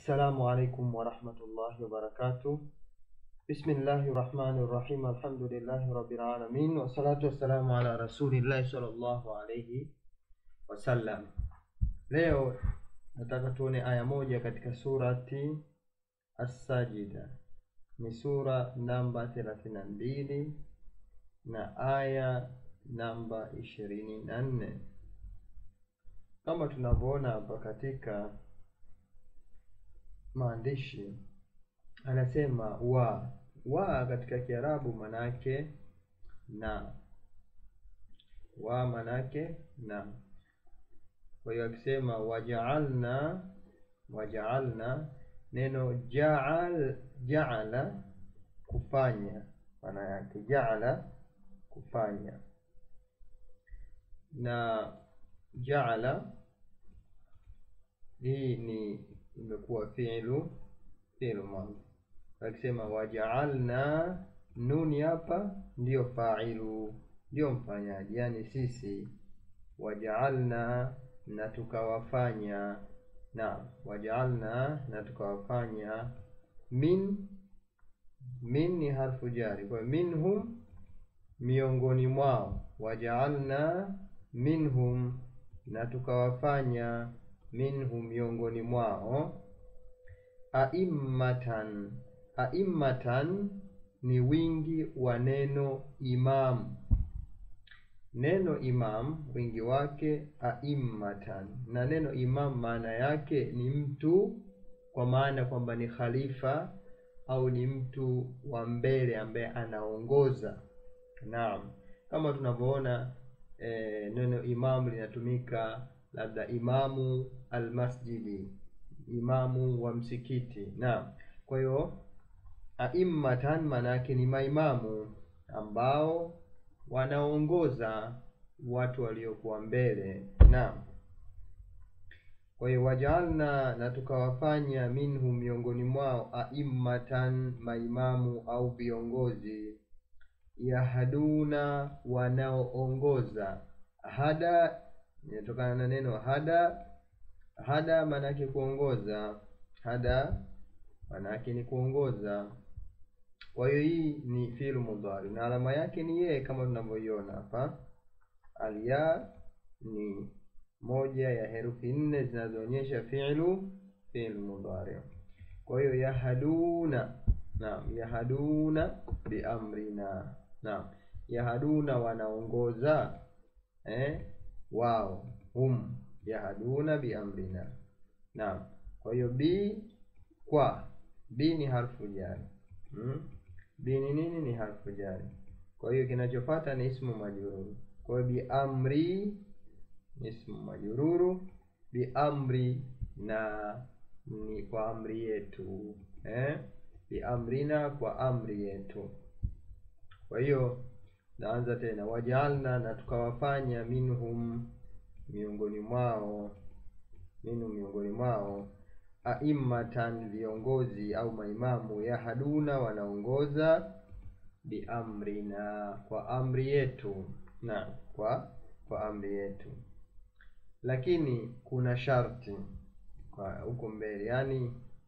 Assalamu alaikum warahmatullahi wabarakatuh. Bismillahi rahmani rahim. Alhamdulillahi rabbil alamin wassalatu wassalamu ala rasulillahi sallallahu alayhi wasallam. Leo nataka tuone aya moja katika surati As-Sajida, ni sura namba thelathini na mbili na aya namba ishirini na nne kama tunavyoona hapa katika maandishi anasema wa wa katika Kiarabu manake na wa manake na. Kwa hiyo akisema wajaalna, wajaalna, neno jaal jaala kufanya, maana yake jaala kufanya, na jaala hii ni imekuwa fi'lu fi'lu madhi. Akisema wajaalna, nuni hapa ndiyo fa'ilu, ndiyo mfanyaji, yani sisi. Wajaalna, na tukawafanya. Na wajaalna, na tukawafanya. Min, min ni harfu jari, kwa minhum, miongoni mwao. Wajaalna minhum, na tukawafanya minhum miongoni mwao. Aimmatan, aimmatan ni wingi wa neno imam. Neno imam wingi wake aimmatan, na neno imam maana yake ni mtu, kwa maana kwamba ni khalifa au ni mtu wa mbele ambaye anaongoza. Naam, kama tunavyoona e, neno imam linatumika labda imamu almasjidi, imamu wa msikiti. Naam, kwa hiyo aimmatan maana yake ni maimamu ambao wanaongoza watu waliokuwa mbele. Naam, kwa hiyo wajaalna, na tukawafanya minhum, miongoni mwao, aimmatan, maimamu au viongozi, yahduna, wanaoongoza. Hada inatokana na neno hada. Hada maana yake kuongoza, hada maana yake ni kuongoza. Kwa hiyo hii ni fi'lu mudhari na alama yake ni yeye, kama tunavyoiona hapa. Alya ni moja ya herufi nne zinazoonyesha fi'lu fi'lu mudhari. Kwa hiyo yahaduna, naam, yahaduna biamrina, naam, yahaduna wanaongoza eh wao hum yahaduna biamrina. Naam, kwa hiyo bi kwa bi ni harfu jari hmm? bi ni nini? Ni harfu jari. Kwa hiyo kinachofuata ni ismu majruru. Kwa hiyo biamri ni ismu majruru, biamri na ni kwa amri yetu eh? biamrina kwa amri yetu. Kwa hiyo naanza tena, wajaalna, na tukawafanya, minhum, miongoni mwao, minhum, miongoni mwao, aimmatan, viongozi au maimamu, yahaduna, wanaongoza, biamrina, kwa amri yetu, na kwa kwa amri yetu. Lakini kuna sharti kwa huko mbele, yaani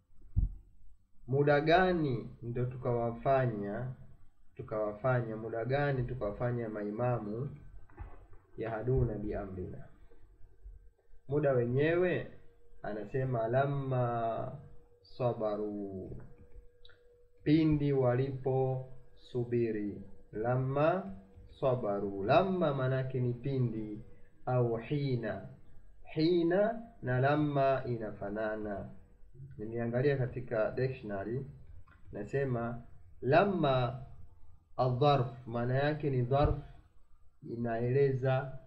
muda gani ndo tukawafanya tukawafanya muda gani tukawafanya maimamu yahaduna biamrina? Muda wenyewe anasema lamma sabaru, pindi waliposubiri. Lamma sabaru, lamma maanake ni pindi, au hina. Hina na lamma inafanana. Nimeangalia katika dictionary, nasema lamma Adharf maana yake ni dharf, inaeleza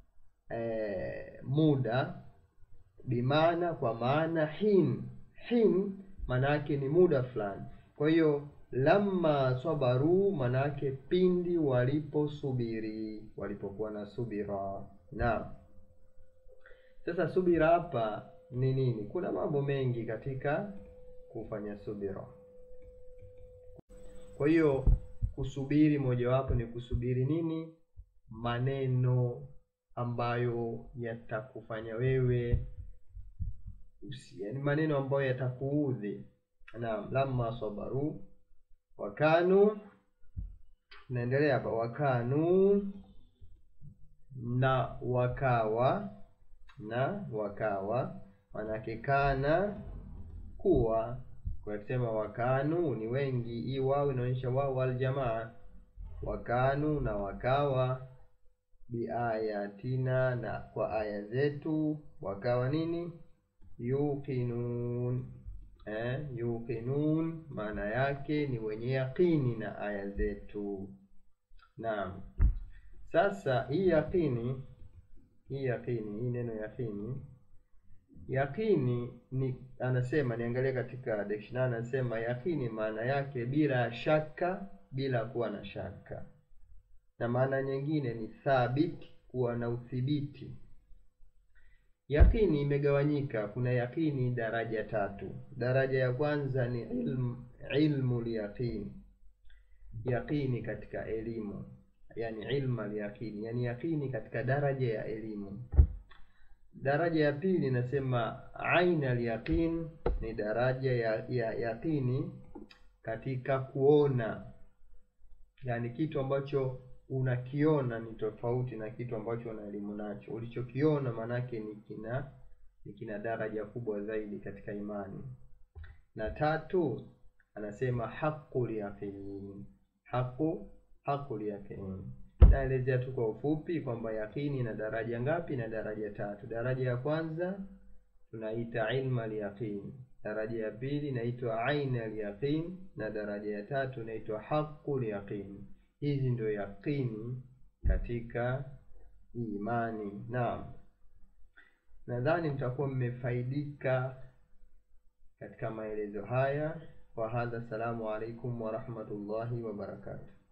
e, muda bimaana, kwa maana hin hin maana yake ni muda fulani. Kwa hiyo lamma sabaru maana yake pindi waliposubiri, walipokuwa na subira. Naam, sasa subira hapa ni nini? Kuna mambo mengi katika kufanya subira, kwa hiyo kusubiri mojawapo ni kusubiri nini? Maneno ambayo yatakufanya wewe usi, yani maneno ambayo yatakuudhi. Naam, lamma sabaru wakanu, naendelea hapa, wakanu na wakawa na wakawa, manake kana kuwa. Kwa kusema wakanu ni wengi, hii wao inaonyesha wao aljamaa. Wakanu na wakawa, biayatina, na kwa aya zetu, wakawa nini? Yuqinun eh, yuqinun maana yake ni wenye yaqini na aya zetu. Naam. Sasa hii yaqini, hii yaqini, hii neno yaqini, yaqini ni anasema, niangalie katika dictionary, anasema yaqini maana yake bila shaka, bila kuwa na shaka, na maana nyingine ni thabit, kuwa na uthibiti. Yaqini imegawanyika, kuna yaqini daraja tatu. Daraja ya kwanza ni ilmu, ilmu lyaqini, yaqini katika elimu yani ilma lyaqini, yani yaqini katika daraja ya elimu. Daraja ya pili inasema aina lyaqin, ni daraja ya, ya yaqini katika kuona, yani kitu ambacho unakiona ni tofauti na kitu ambacho una elimu nacho. Ulichokiona maanake ni kina ni kina daraja kubwa zaidi katika imani. Na tatu anasema haqul yaqin, haqu haqul yaqin. Naelezea tu kwa ufupi kwamba yaqini na daraja ngapi? Na daraja tatu. Daraja ya kwanza tunaita ilma al-yaqin, daraja ya pili inaitwa aina al-yaqin, na daraja ya tatu inaitwa haqqul yaqin. Hizi ndio yaqini katika imani. Naam, nadhani mtakuwa mmefaidika katika maelezo haya. Wa hadha, assalamu alaikum wa rahmatullahi wa barakatuh.